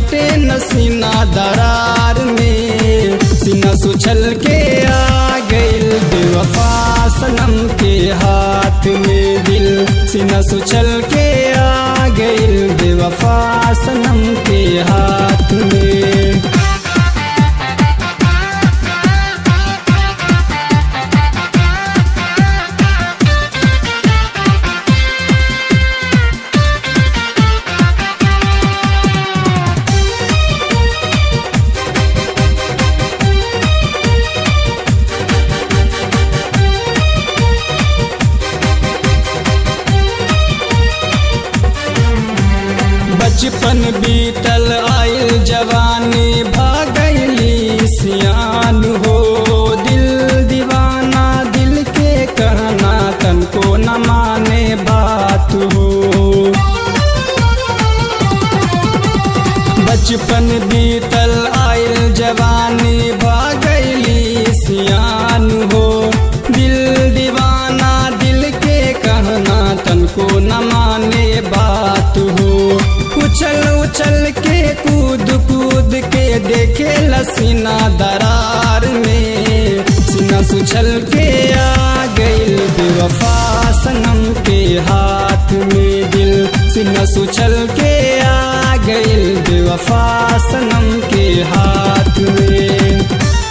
अटे न सीना दरार में सीना सुछल के आ गइल बेवफा सनम के हाथ में दिल सीना सुछल के आ गइल बेवफा सनम के हाथ में बचपन बीतल आयल जवानी भागैली सियान हो दिल दीवाना दिल के कहना तन को न माने बात हो बचपन बीतल आयल जवानी भागैली सियान हो दिल दीवाना दिल के कहना तन को न माने बात हो उछल उछल के कूद कूद के देखे लसीना दरार में सीना सुछल के आ गइल बेवफा सनम के हाथ में दिल सीना सुछल के आ गइल बेवफा सनम के हाथ में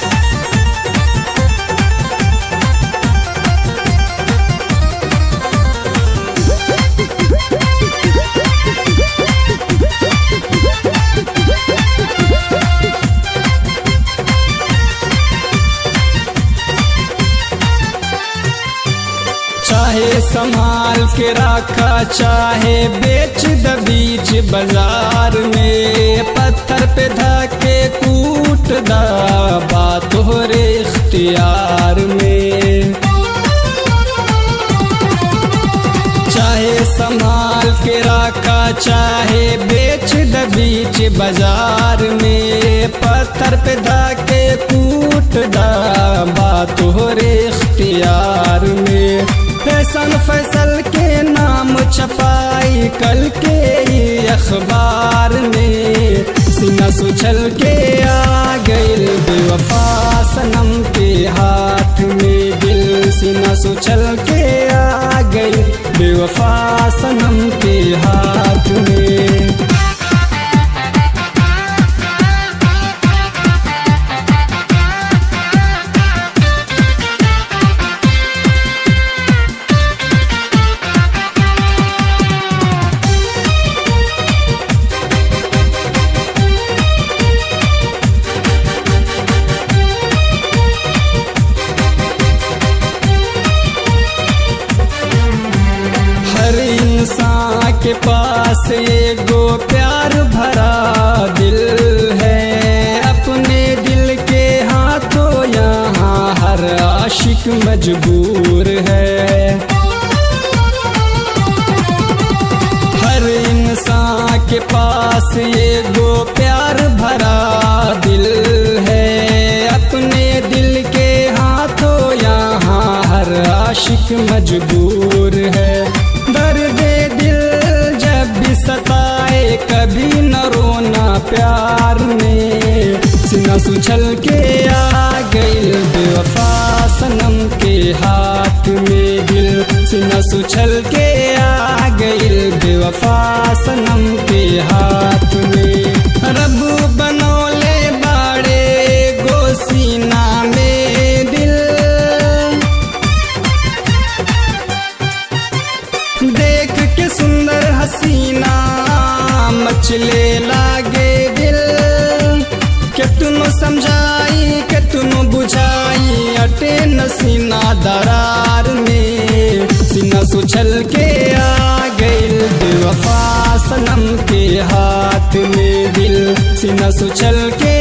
चाहे संभाल के रखा चाहे बेच द बीच बाजार में पत्थर पे धके कूट द बात हो रे इख्तियार में चाहे संभाल के रखा चाहे बेच द बीच बाजार में पत्थर पे धके कूट द बात हो रे इख्तियार में फैशन फैसल के नाम छपाई कल के ही अखबार में सीना सुछल के आ गइल बेवफा सनम के हाथ में दिल सीना सुछल के आ गइल बेवफा सनम के हाथ में हर इंसान के पास एगो प्यार भरा दिल है अपने दिल के हाथों यहाँ हर आशिक मजबूर है हर इंसान के पास एगो प्यार भरा दिल है अपने दिल के हाथों यहाँ हर आशिक मजबूर है दर्द दिल जब भी सताए कभी न रोना प्यार में सीना सुछल के आ गइल बेवफा सनम के हाथ में दिल सीना सुछल के आ गइल बेवफा सनम के हाथ में रब बनौले बाड़े गो सीना में दिल देख के सुंदर हसीना मचले लागे दिल के तुनो समझाई के तुनो बुझाई अटे न सीना दरार में सीना सुछल के आ गइल बेवफा सनम के हाथ में दिल सीना सुछल के